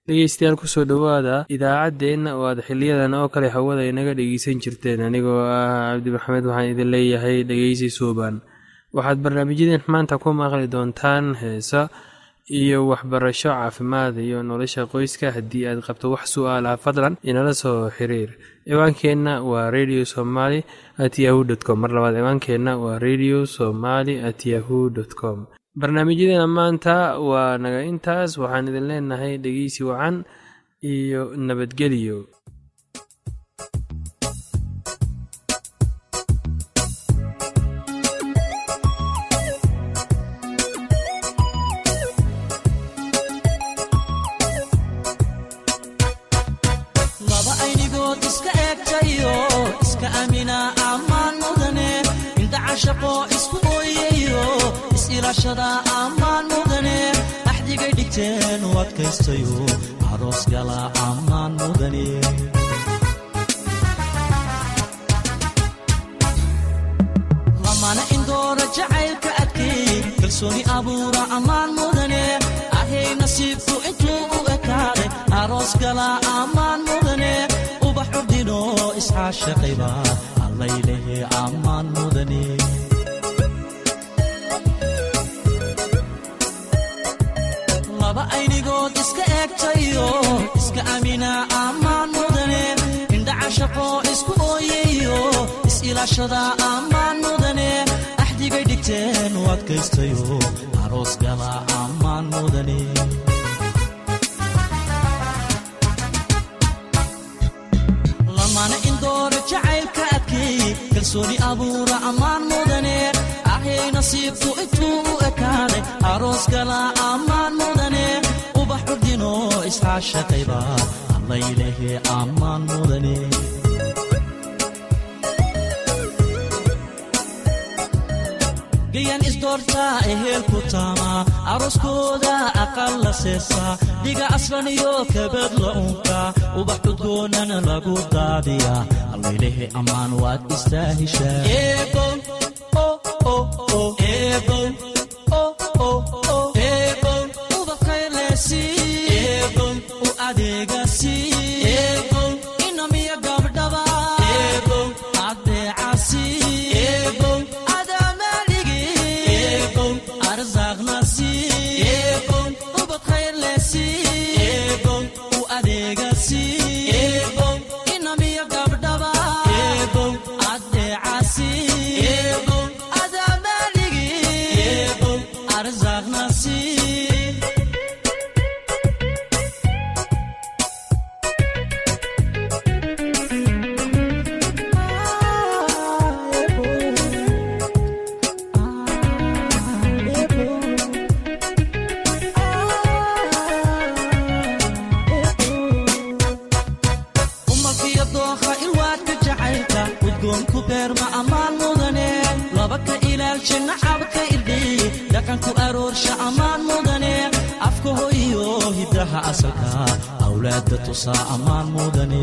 dhegeystayaal kusoo dhowaada idaacaddeenna oo aad xiliyadan oo kale hawada inaga dhegeysan jirteen anigoo ah cabdi maxamed waxaan idin leeyahay dhegeysi suuban waxaad barnaamijyadeen maanta ku maqli doontaan heesa iyo waxbarasho caafimaad iyo nolosha qoyska haddii aad qabto wax su-aalaha fadlan inala soo xiriir ciwaankeenna waa radio somaly at yahu dt com mar labaad ciwaankeenna waa radio somaly at yahu dt com barnaamijyadeena maanta waa naga intaas waxaan idin leenahay dhegeysi wacan iyo nabadgelyo laba aynigood iska eegtayo iska amina ammaan mudane indhacashaqo isku ooyayo is-ilaashada ammaan mudane axdigay dhigteen u adkaystayo aroos gala ammaan mudane lamana indoora jacaylka adkay kalsooni abuura ammaan mudane ahay nasiibku intuu u ekaaday aroos gala ammaan mudane ubax urdino iscaashaqayba allaylehe ammaan mudane laba aynigood iska eegtayo iska amina ammaan mudane indhacashaqo isku ooyayo is-ilaashada ammaan mudane axdigay dhigteen u adkaystayo aroos gala ammaan mudane lamana indoora jacaylka adkay kalsooni abuura ammaan mudane ahay nasiibku intuu u ekaaday aroos gala ammaan mudane ubax urdino iscaashaqayba allaylehe ammaan mudane gayan isdoortaa ehelku taamaa arooskooda aqal la seesaa dhiga aslan iyo kabad la unkaa ubax cudgoonan lagu daadiyaa allaylehe ammaan waad istaahishaa u adeegasi inamiya gabdhaba adeecasi umalkiyo dooha ilwaadka jacaylka udgoonku beerma ammaan mudane laba ka ilaalsha nacabka irdhiy dhaqanku aroorsha ammaan mudane afka hoyiyo hiddaha asalka awlaadda tusaa ammaan mudane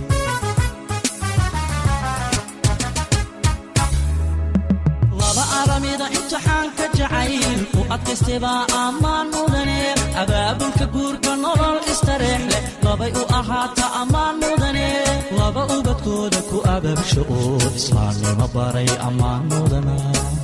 laba aramida imtixaanka jacayl u adkaystaybaa ammaan mudane abaabulka guurka nolol istareex leh labay u ahaata ammaan mudane laba ubadkooda ku abaabsho oo islaamnimo baray ammaan mudana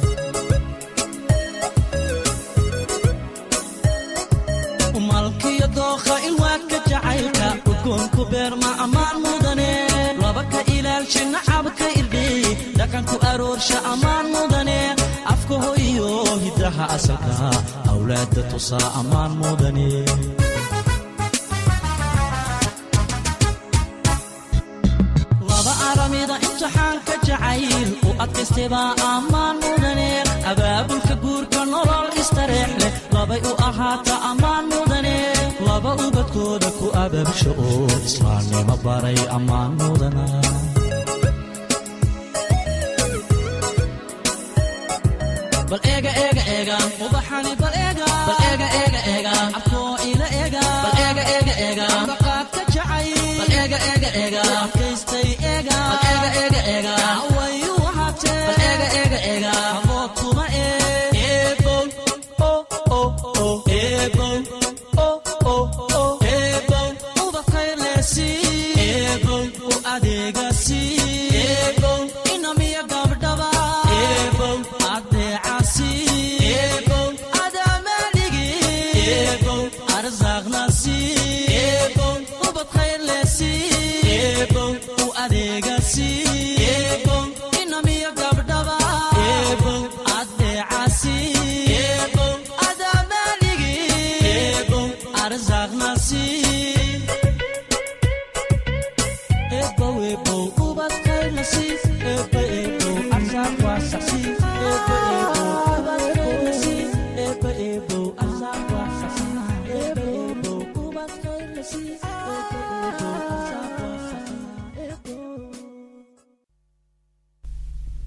malkiyo dookha ilwaadka jacaylka udgoonku beerma ammaan mudane laba ka ilaalsha nacabka irdhiy dhaqanku aroorsha ammaan mudane afka hoyiyo hiddaha asalka awlaadda tusaa ammaan mudane laba aramida imtixaanka jacayl u adkaystaybaa ammaan mudane abaabulka guurka nolol istareex leh labay u ahaata ammaan mudane laba ubadkooda ku abaabsho oo islaamnimo baray ammaan mudana bal eega eega eega ubaxani bal eega bal eega eega eega afkoo ila eega bal eega eega eega baqaadka jacay bal eega eega eega adkaystay eega bal eega eega eega wayu wahatee bal eega eega eega abood kuma ee eebow oh oh oh eebow oh oh oh eebow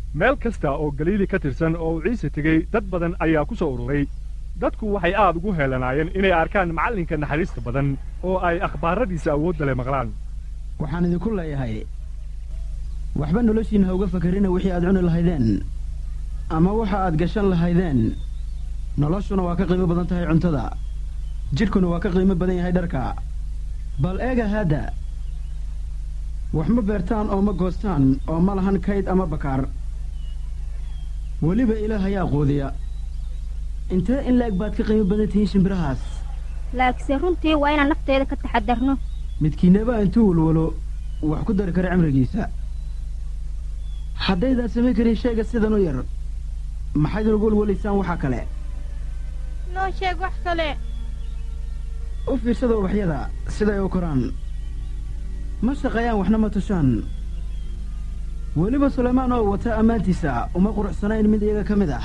meel kasta oo galiili ka tirsan oo uu ciise tegey dad badan ayaa ku soo ururay dadku waxay aad ugu heelanaayeen inay arkaan macallinka naxariista badan oo ay akhbaaradiisa awoodda le maqlaan waxaan idinku leeyahay waxba noloshiinna ha uga fakarina wixii aad cuni lahaydeen ama waxa aad gashan lahaydeen noloshuna waa ka qiimo badan tahay cuntada jidhkuna waa ka qiimo badan yahay dharka bal eega haadda wax ma beertaan oo ma goostaan oo ma lahan kayd ama bakaar weliba ilaah ayaa quudiya intee in laeg baad ka qiimo badan tihiin shimbirahaas laakiinse runtii waa inaan nafteeda ka taxadarno midkiinaba intuu walwalo wax ku dari kara cimrigiisa haddaydaan samayn karin shayga sidan u yar maxaydin ugu walwalaysaan waxaa kale noo sheeg wax kale u fiirsada ubaxyada siday u koraan ma shaqeeyaan waxna ma tushaan weliba sulaymaan oo wata ammaantiisa uma quruxsanayn mid iyaga ka mid ah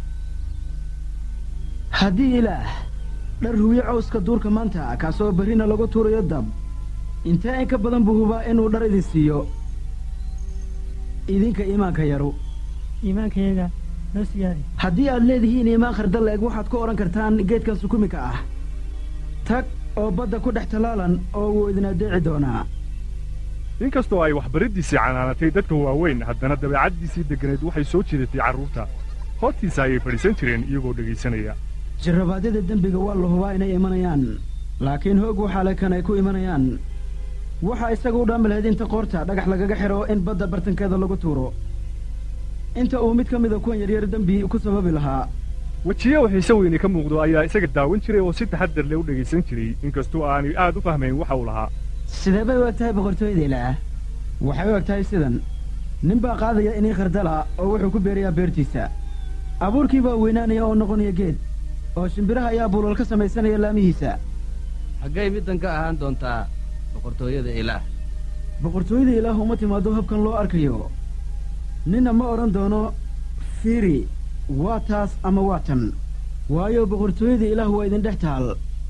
haddii ilaah dhar huwiye cawska duurka maanta kaasoo berrina lagu tuurayo dab intee in ka badan buu hubaa inuu dhar idin siiyo idinka iimaanka yaru iimaankayaga noo siyaadi haddii aad leedihiin iimaan khardal eeg waxaad ku odhan kartaan geedkan sukumika ah tag oo badda ku dhex tallaalan oo wuu idin addeeci doonaa inkastoo ay waxbariddiisii canaanatay dadka waaweyn haddana dabeecaddiisii degganayd waxay soo jiidatay carruurta hortiisa ayay fadhiisan jireen iyagoo dhegaysanaya jarrabaadyada dembiga waa la hubaa inay imanayaan laakiin hoog waxaa le kan ay ku imanayaan waxaa isaga u dhaami lahayd inta qoorta dhagax lagaga xidho in badda bartankeeda lagu tuuro inta uu mid ka mida kuwan yaryar dembi ku sababi lahaa wejiye xiise weyne ka muuqdo ayaa isaga daawan jiray oo si taxaddar leh u dhegaysan jiray inkastoo aanay aad u fahmayn waxa uu lahaa sidee bay u eg tahay boqortooyada ilaah waxay u eg tahay sidan nin baa qaadaya inii khardala oo wuxuu ku beerayaa beertiisa abuurkii baa weynaanaya oo noqonaya geed oo shimbiraha ayaa buulal ka samaysanaya laamihiisa xaggay middan ka ahaan doontaa boqortooyada ilaah boqortooyada ilaah uma timaado habkan loo arkayo ninna ma odhan doono fiiri waa taas ama waa tan waayo boqortooyada ilaah waa idin dhex taal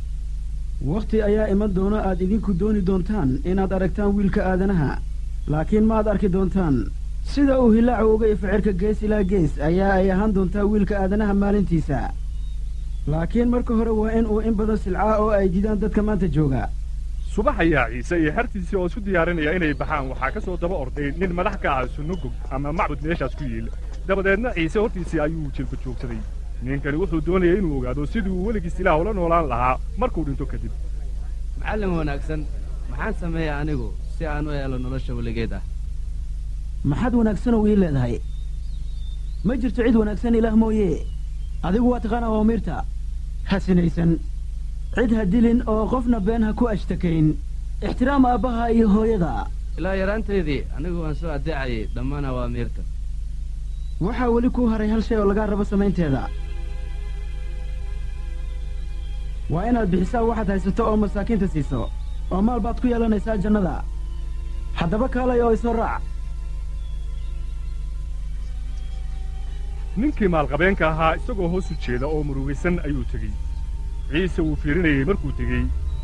wakhti ayaa iman doona aad idinku dooni doontaan inaad aragtaan wiilka aadanaha laakiin ma aad arki doontaan sida uu hilaacu uga ificirka gees ilaa gees ayaa ay ahaan doontaa wiilka aadanaha maalintiisa laakiin marka hore waa in uu in badan silcaa oo ay didaan dadka maanta jooga subax ayaa ciise iyo xertiisii oo isu diyaarinaya inay baxaan waxaa ka soo daba orday nin madax ka ah sunnugog ama macbud meeshaas ku yiil dabadeedna ciise hortiisii ayuu jilba joogsaday ninkani wuxuu doonayay inuu ogaado sidii uu weligiis ilaah ula noolaan lahaa markuu dhinto kadib macallin wanaagsan maxaan sameeyaa anigu si aan u helo nolosha weligeed ah maxaad wanaagsanoo ii leedahay ma jirto cid wanaagsan ilaah mooye adigu waa taqaanaa waamiirta ha sinaysan cid ha dilin oo qofna been ha ku ashtakayn ixtiraam aabbaha iyo hooyada ilaa yaraanteedii anigu waan soo addeecayay dhammaan awaamiirta waxaa weli kuu haray hal shay oo lagaa rabo samaynteeda waa inaad bixisaa waxaad haysato oo masaakiinta siiso oo maal baad ku yeelanaysaa jannada haddaba kaalay oo isoo raac ninkii maalqabeenka ahaa isagoo hoos u jeeda oo murugaysan ayuu tegey ciise wuu fiirinayey markuu tegey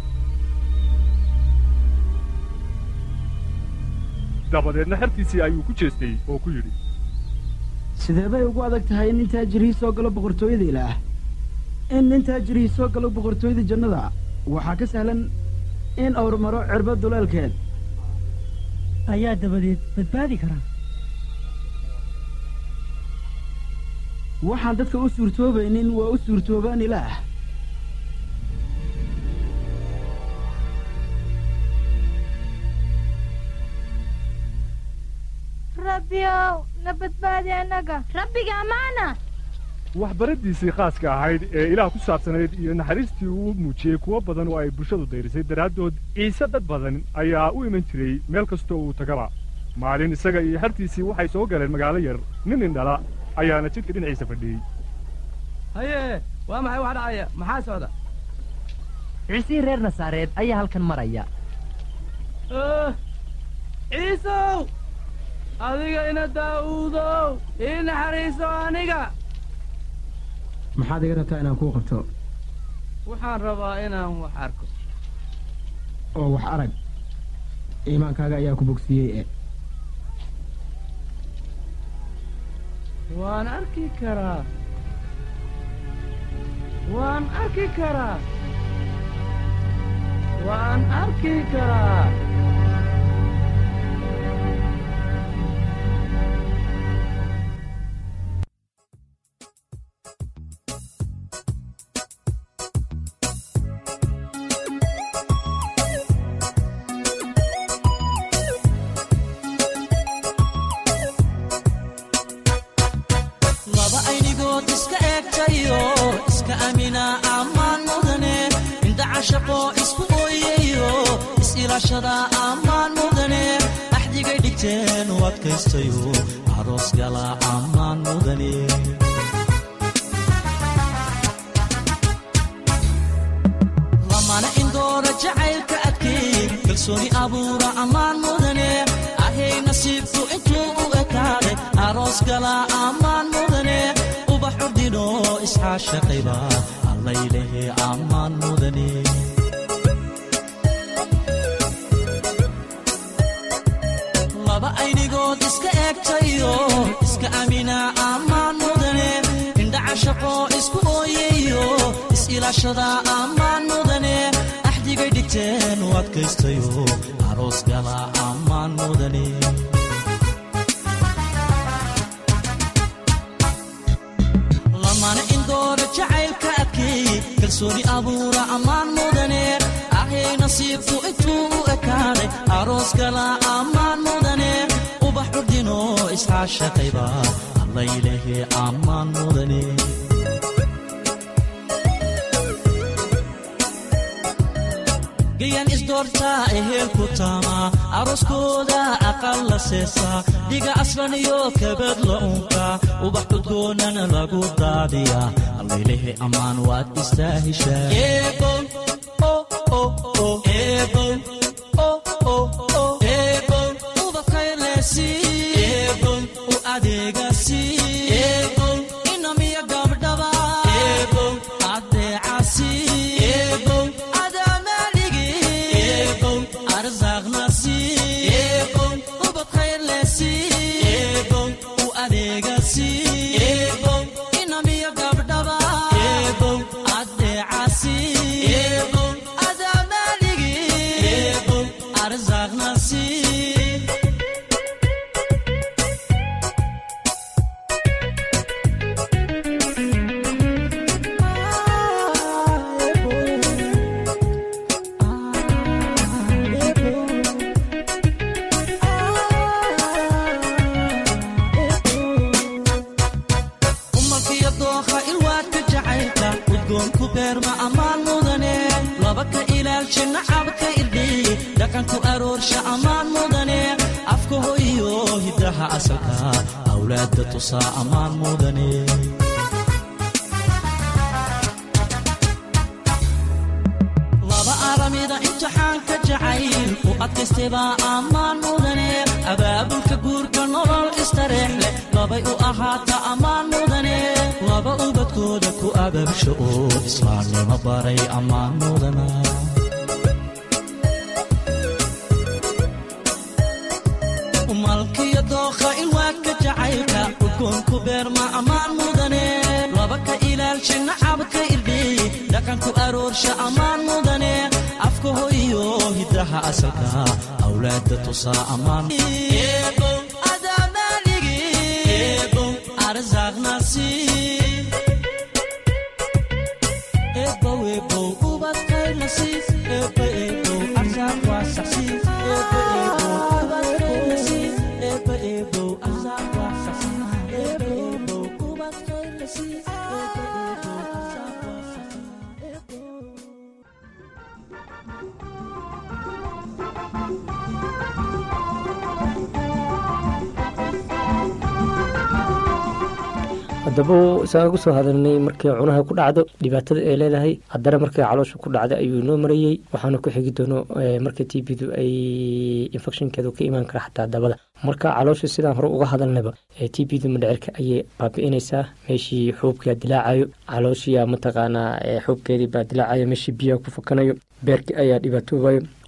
dabadeedna xertiisii ayuu ku jeestay oo ku yidhi sidee bay ugu adag tahay in nin taajirihii soo galo boqortooyada ilaah in nin taajirihii soo galo boqortooyada jannada waxaa ka sahlan in awr maro cirba duleelkeed ayaa dabadeed badbaadi karaa waxaan dadka u suurtoobaynin waa u suurtoobaan ilaah rabbiyow na badbaadi annaga rabbiga ammaana waxbaraddiisii khaaska ahayd ee ilaah ku saabsanayd iyo naxariistii uu muujiyey kuwo badan oo ay bulshadu dayrisay daraaddood ciise dad badan ayaa u iman jiray meel kastoo uu tagaba maalin isaga iyo xertiisii waxay soo galeen magaalo yar nin indhala ayaana jidka dhinaciisa fadhiyey haye waa maxay wax dhacaya maxaa socda ciisihii reer nasaareed ayaa halkan maraya ciisow adiga ina daa'uudow ii naxariiso aniga maxaad iga rabtaa inaan kuu qabto waxaan rabaa inaan wax arko oo wax arag iimaankaaga ayaa ku bogsiiyey e waan arki karaa waan arki karaa waan arki karaa laba aynigood iska eegtayo iska amina ammaan mudane indhacashaqo isku ooyayo is-ilaashada ammaan mudane axdigay dhigteen u adkaystayo aroos gala ammaan mudane lamana indoora jacaylka adkeey kalsooni abuura ammaan mudane ahay nasiibku intuu u ekaaday aroos gala ammaan mudane ubax urdino isxaashaqayba allaylehe ammaan mudane laba aynigood iska eegtayo iska amina ammaan mudane indhacashaqo isku ooyayo is-ilaashada ammaan mudane axdigay dhigteen u adkaystayo aroos gala ammaan mudane lamana indoora jacaylka adkeey kalsooni abuura ammaan mudane ahay nasiibku intuu u ekaaday aroos gala ammaan mudane ubax urdino isxaashaqayba allaylehe ammaan mudane gayan isdoortaa ehelku taamaa arooskooda aqal la seesaa dhiga aslan iyo kabad la unkaa ubax cudgoonana lagu daadiyaa allaylehe ammaan waad istaahishaa u adeegasi inamiya gabdhaba adeecasi inamiya gabdhaba adeecasi adamaaligi arsaaqnasi umalkiyo dookha ilwaadka jacaylka udgoonku beerma ammaan mudane laba ka ilaalsha nacabka irdhiy dhaqanku aroorsha ammaan mudane afka hoyiyo hiddaha asalka awlaadda tusaa ammaan mudane laba aramida imtixaanka jacayl u adkaystaybaa ammaan mudane abaabulka guurka nolol istareex leh labay u ahaata ammaan mudane laba ubadkooda ku ababsho oo islaamnimo baray ammaan mudana malkiyo dookha ilwaadka jacaylka udgoonku beerma ammaan mudane laba ka ilaalsha nacabka irdhiy dhaqanku aroorsha ammaan mudane afka hoyiyo hiddaha asalka awlaadda tusaa ammaan adamaaligi arsaaqnasi ebow ebow ubadkaylasi ebo ebo arsaaq waa saxsi ebo ebo ubadkaylasi ebo ebo arsaaq waa saxsi ebo ebo ubadkaylasi ebo ebo arsaaq waa saxsi ebo haddaba isaan ugu soo hadalnay markii cunaha ku dhacdo dhibaatada ay leedahay haddana markii caloosha ku dhacda ayuu noo marayey waxaana ku xigi doono marka t bdu ay infectionkeedu ka imaan kara xataa dabada marka caloosha sidaan hore uga hadalnaba t bdu madhecirka ayay baabi'inaysaa meeshii xuubkaa dilaacayo calooshiya mataqaanaa xuubkeedii baa dilaacayo meeshii biyaha ku fakanayo beerki ayaa dhibaatoobayo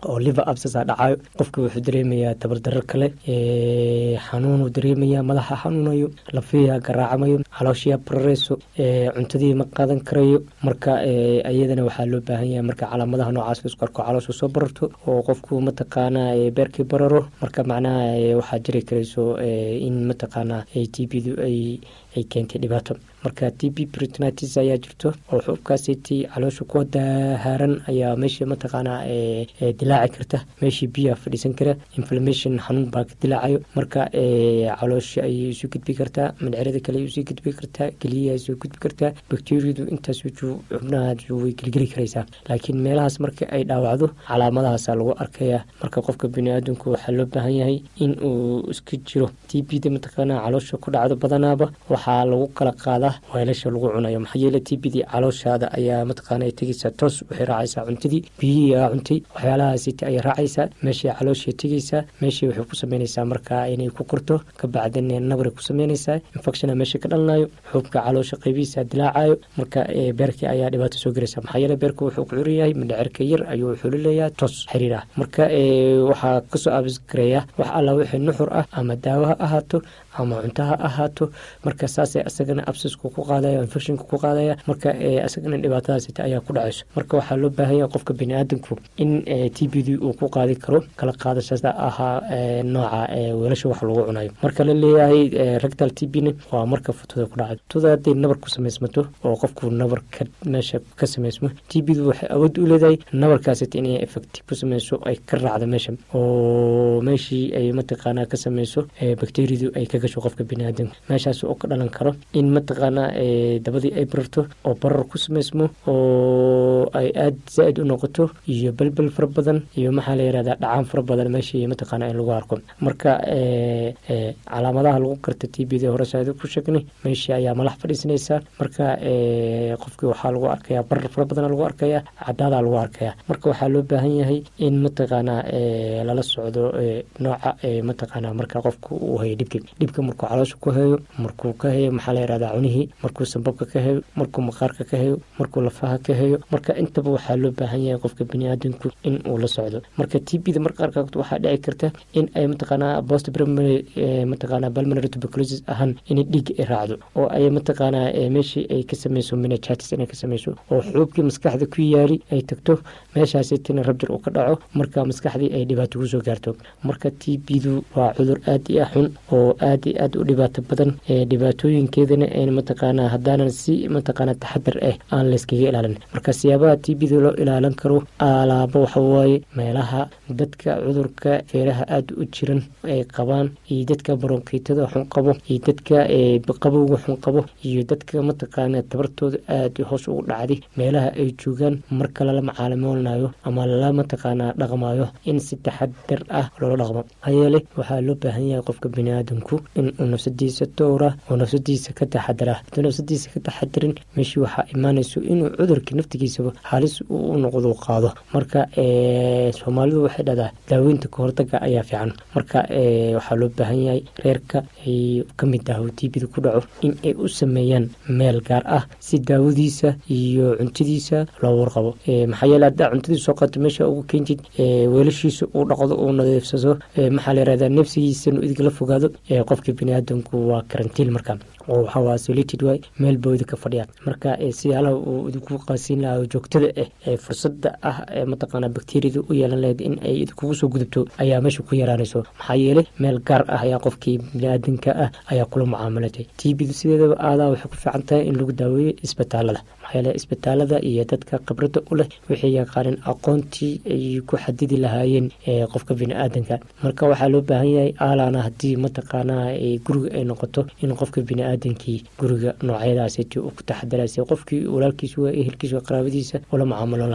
oo liver absasa dhacayo qofka wuxuu dareemayaa tabardarro kale xanuunuu dareemayaa madaxa xanuunayo lafiya garaacamayo calooshiya barareyso cuntadii ma qaadan karayo marka iyadana waxaa loo baahan yahay marka calaamadaha noocaas laisku arko caloosha soo bararto oo qofku mataqaanaa beerkii bararo marka macnaha waxaa jiri karayso in mataqaanaa t b du ay ay keentay dhibaato marka t b britnitis ayaa jirto oo xuubkaasiti caloosha kuwa dahaaran ayaa meesha mataqaanaa dilaaci karta meeshii biyaa fadhiisan kara inflammation xanuun baa ka dilaacayo marka caloosha ayay isu gudbi kartaa madcerada kale ay usii gudbi kartaa geliyaha isu gudbi kartaa bakteriyadu intaas xubnaha way gelgeli karaysaa laakiin meelahaas marka ay dhaawacdo calaamadahaasa lagu arkaya marka qofka biniaadamku waxaa loo baahan yahay in uu iska jiro t b da mataqaanaa caloosha ku dhacdo badanaaba waxaa lagu kala qaadaa weelasha lagu cunayo maxaa yeele t b dii calooshaada ayaa mataqaana tegeysaa toos waxay raacaysaa cuntadii biyihii aa cuntay waxyaalahaasiti ayay raacaysaa meeshay calooshay tegeysaa meeshay waxay ku sameynaysaa markaa inay ku korto kabacdin nabray ku sameynaysaa infectiona meesha ka dhalanayo xuubka caloosha qaybihiisa dilaacayo marka beerkii ayaa dhibaato soo gelaysa maxaa yeele beerka wuxuu ku curan yahay mindhacerka yar ayuu wuxuu leeyahay toos xiriir ah marka waxaa kasoo abiskareeya wax alla wixii nuxur ah ama daawo ha ahaato ama cunto ha ahaato marka saasay asagana absisku ku qaadaya infectionka ku qaadaya marka asagana dhibaatadaasita ayaa ku dhacayso marka waxaa loo baahan yahay qofka biniaadamku in t b d uu ku qaadi karo kala qaadashada ahaa nooca weelasha wax lagu cunayo marka la leeyahay rectal t b na waa marka futuda ku dhacdo futuda hadday nabar ku samaysmato oo qofku nabar ka meesha ka samaysmo t b du waxay awood u leedahay nabarkaasita inay effecti ku sameyso ay ka raacdo meesha oo meeshii ay mataqaanaa ka sameyso bakteriyadu ay ka gasho qofka biniaadamka meeshaas oo ka dhalan karo in mataqaanaa dabadii ay bararto oo barar ku samaysmo oo ay aada zaa-id u noqoto iyo belbel fara badan iyo maxaa la yihahdaa dhacaan fara badan meeshii mataqaanaa in lagu arko marka calaamadaha lagu garta t b da horesaada ku sheegnay meeshii ayaa malax fadhiisanaysaa marka qofkii waxaa lagu arkayaa barar fara badan lagu arkayaa cadaadaa lagu arkayaa marka waxaa loo baahan yahay in mataqaanaa lala socdo nooca mataqaanaa marka qofka uu hayo dhibki dhibka markuu caloosha ku hayo markuu ka hayo maxaa la yihahdaa cunihii markuu sambabka ka hayo markuu maqaarka ka hayo markuu lafaha ka hayo marka intaba waxaa loo baahan yahay qofka biniaadamku in uu la socdo marka t b da marka qaarkood waxaa dhici karta in ay mataqaanaa post primary mataqaanaa pulmonary tuberculosis ahaan inay dhiig ay raacdo oo ay mataqaanaa meeshii ay ka sameyso meningitis inay ka sameyso oo xuubkii maskaxda ku yaari ay tagto meeshaasitina rabjir uu ka dhaco marka maskaxdii ay dhibaato kusoo gaarto marka t b du waa cudur aad iyo ah xun oo aad iyo aad u dhibaato badan dhibaatooyinkeedana n mataqaanaa haddaanan si mataqaanaa taxadar ah aan layskaga ilaalin marka siyaabaha t b da loo ilaalin karo alaabo waxawaaye meelaha dadka cudurka feeraha aada u jiran ay qabaan iyo dadka baronkiitada xun qabo iyo dadka qabowga xun qabo iyo dadka mataqaanaa tabartooda aada hoos ugu dhacday meelaha ay joogaan marka lala macaalimoolnayo ama lala mataqaanaa dhaqmayo in si taxadar ah loola dhaqmo hayeele waxaa loo baahan yahay qofka biniaadamku in uu nafsadiisa dowra oo nafsadiisa ka taxadara hadduu nafsadiisa ka taxadarin meeshii waxaa imaanayso inuu cudurkii naftigiisaba halis u noqdo qaado marka soomaalidu waxay dhahdaa daaweynta kahortaga ayaa fiican marka waxaa loo baahan yahay reerka ay ka mid ah t b da ku dhaco in ay u sameeyaan meel gaar ah si daawadiisa iyo cuntadiisa loo warqabo maxaa yeele haddaa cuntadiisa soo qaato meesha ugu keentid weelashiisa uu dhaqdo uu nadiifsado maxaa la yirahdaa nafsigiisa inuu idigala fogaado qofka biniaadamku waa karantiil marka oo waxaa isolated waay meel bawda ka fadhiya marka siyaalaha uu idinku qaasiin lahaa joogtada ah ee fursada ah ee mataqaanaa bakteriyada u yeelan lahayd in ay idinkugu soo gudubto ayaa meesha ku yaraanayso maxaa yeelay meel gaar ah ayaa qofkii biniaadanka ah ayaa kula mucaamalatay t b sideedaba aadaa waxay ku fiican tahay in lagu daaweeyo isbitaalada maxaa yeele isbitaalada iyo dadka khibrada u leh waxay yaqaaneen aqoontii ay ku xadidi lahaayeen qofka biniaadanka marka waxaa loo baahan yahay aalaana haddii mataqaanaa guriga ay noqoto in qofka biniaadankii guriga noocyadaasiti uu ku taxadaraysa qofkii walaalkiisa waa ehelkiisa waa qaraabadiisa ula mucaamalo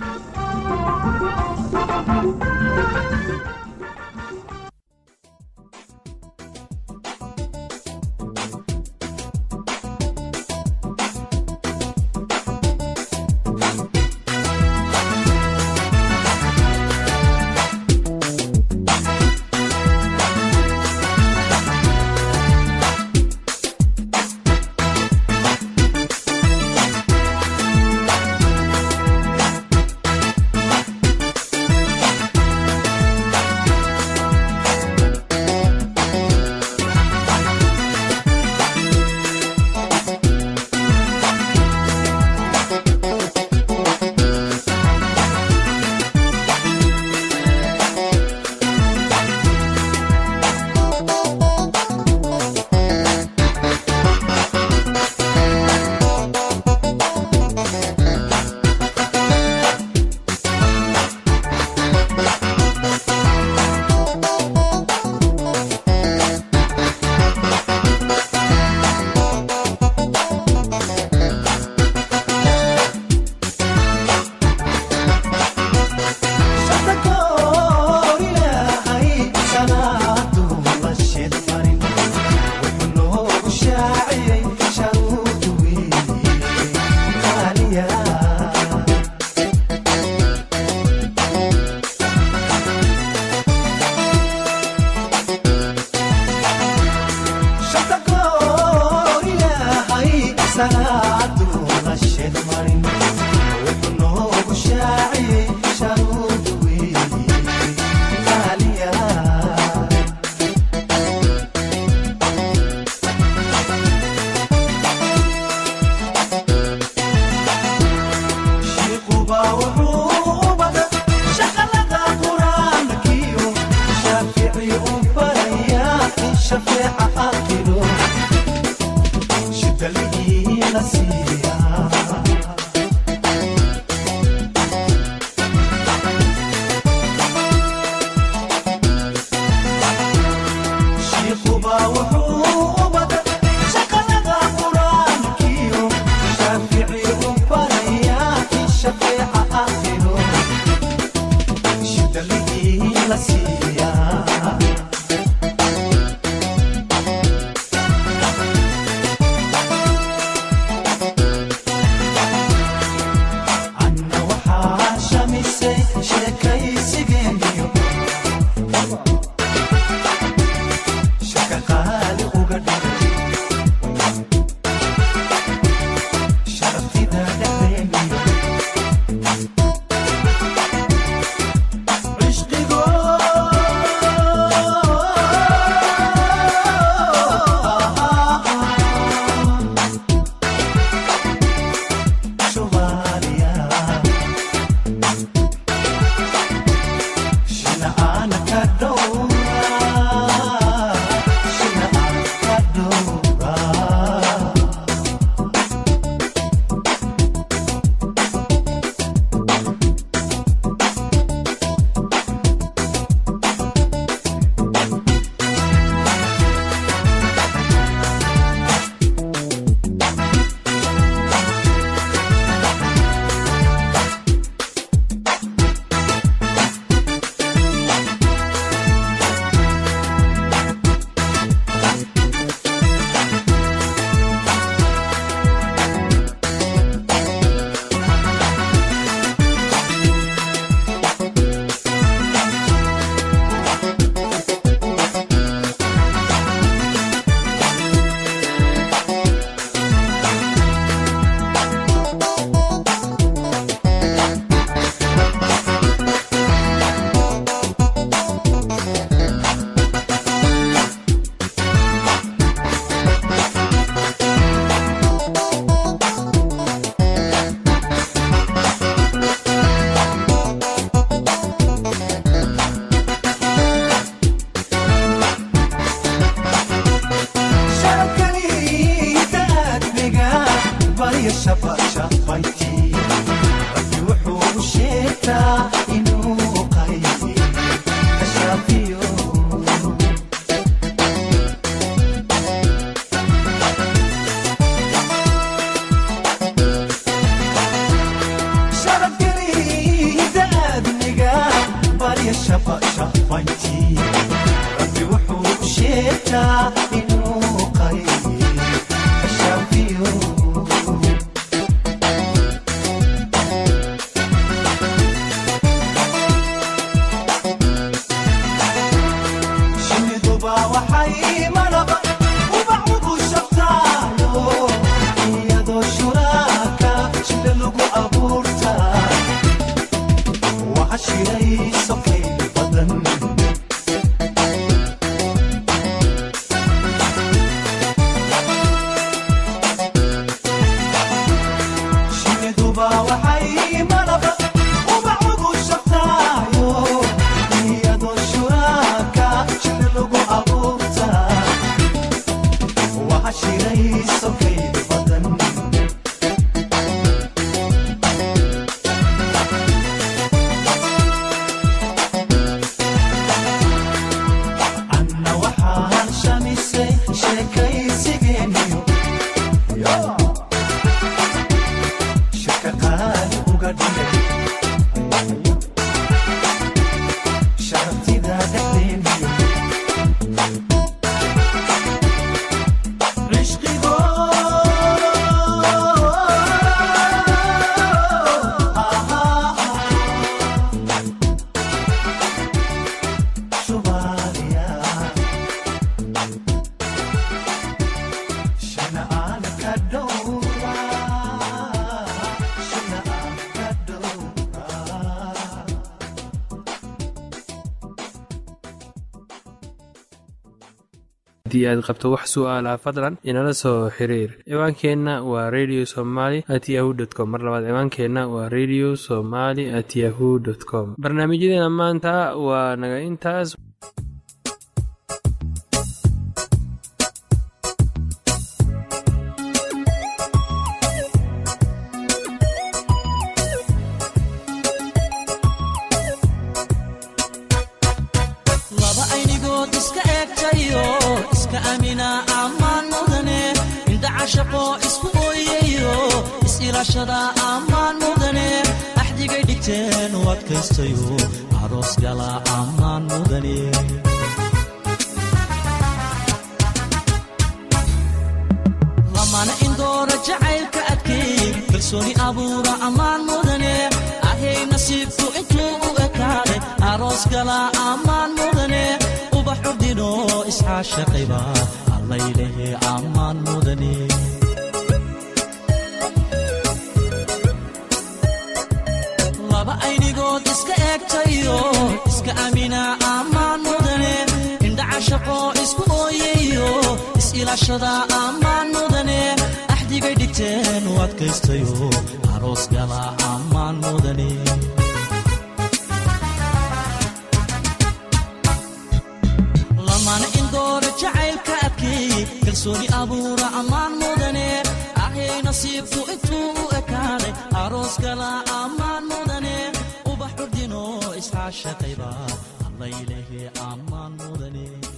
lahaa haddii aad qabto wax su'aalaha fadlan inala soo xiriir ciwaankeenna waa radio somaly at yahu t com mar labaad ciwaankeenna waa radio somaly at yahu dt com barnaamijyadeena maanta waa naga intaas laba aynigood iska eegtayo iska amina ammaan mudane indhacashaqo isku ooyayo is-ilaashada ammaan mudane axdigay dhigteen u adkaystayo aroos gala ammaan mudane lamana indoora jacaylka adkay kalsooni abuura ammaan mudane ahay nasiibku intuu u ekaaday aroos gala ammaan mudane ubax urdino iscaashaqayba allaylehe ammaan mudane laba aynigood iska eegtayo iska amina ammaan mudane indhacashaqo isku ooyayo is-ilaashada ammaan mudane axdigay dhigteen u adkaystayo aroos gala ammaan mudane lamana indoora jacaylka adkay kalsooni abuura ammaan mudane ahay nasiibku intuu u ekaaday aroos gala ammaan mudane ubax urdino iscaashaqayba allaylehe ammaan mudane